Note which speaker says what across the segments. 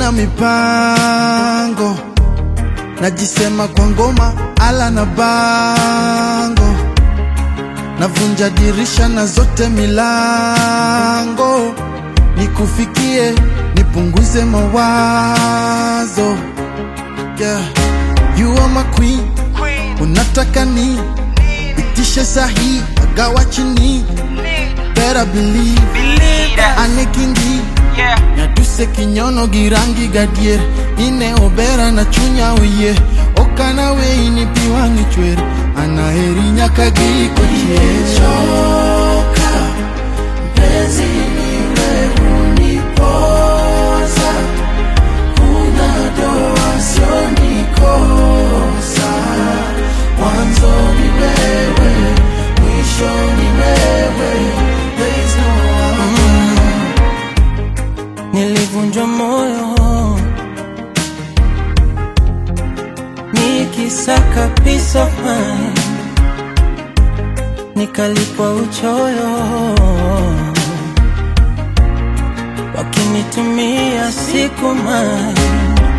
Speaker 1: sina mipango, najisema kwa ngoma ala na bango, navunja dirisha na zote milango, nikufikie nipunguze mawazo yeah. You are my queen, unataka ni itishe sahi agawa chini, better believe anekindi nyaduse kinyono girangi gadier ine obera na chunya oye okana weini piwangi chwer anaheri nyaka giko
Speaker 2: Choka mpenzi niwe unipoza, una doa sio nikosa. Mwanzo ni wewe, mwisho ni wewe, there is no other. Nilivunjwa moyo nikisaka peace of mind nikalipwa uchoyo, wakinitumia siku mai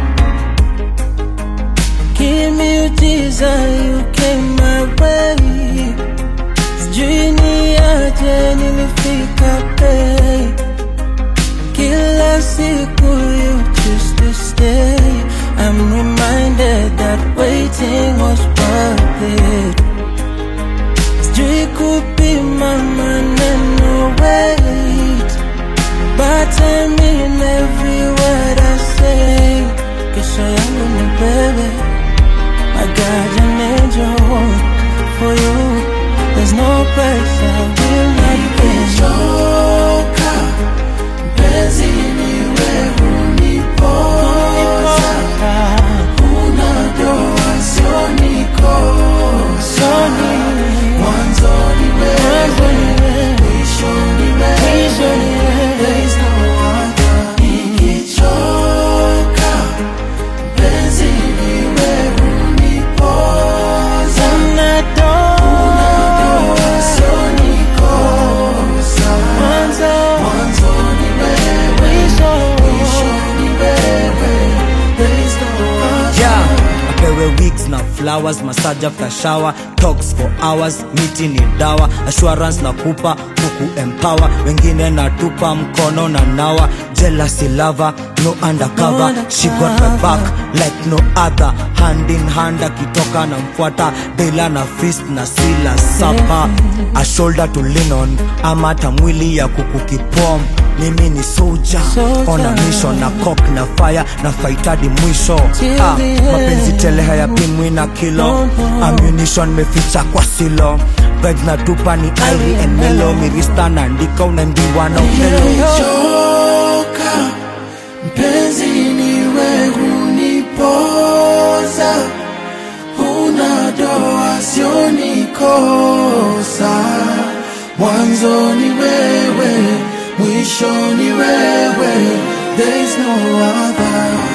Speaker 2: kimiujiza you came my way, sijui ni aje nilifika bei, kila siku you choose to stay. I'm reminded that waiting was worth it. Sijui kupima maneno wait But I mean every word I say Kesho yangu ni wewe I got an angel for you There's no place I will not go Choka Mpenzi niwe unipoza Una doa sio nikosa Mwanzo ni wewe, mwisho ni wewe, there is no other. Nikichoka, mpenzi niwe unipoza. Unadoa sio nikosa. Mwanzo ni wewe, mwisho ni wewe, there is no other.
Speaker 3: yeah. apewe wigs na flowers massage after shower talks for hours miti ni dawa assurance na kupa kuku empower wengine natupa mkono na nawa jealousy lover no undercover she got my back like no other hand in hand akitoka na mfuata dela na fist na sila sapa a shoulder to lean on ama hata mwili ya kuku kipom mimi ni soldier on a mission na cock na fire na faitadi mwisho
Speaker 2: Till
Speaker 3: ah,
Speaker 2: the end.
Speaker 3: mapenzi tele hayapimwi na kilo ammunition meficha kwa silo vibes na tupa ni iri and melo mirista naandika unaimbiwa na upelo
Speaker 2: Choka mpenzi niwe unipoza, una doa sio nikosa. Mwanzo ni wewe, mwisho ni wewe, there is no other.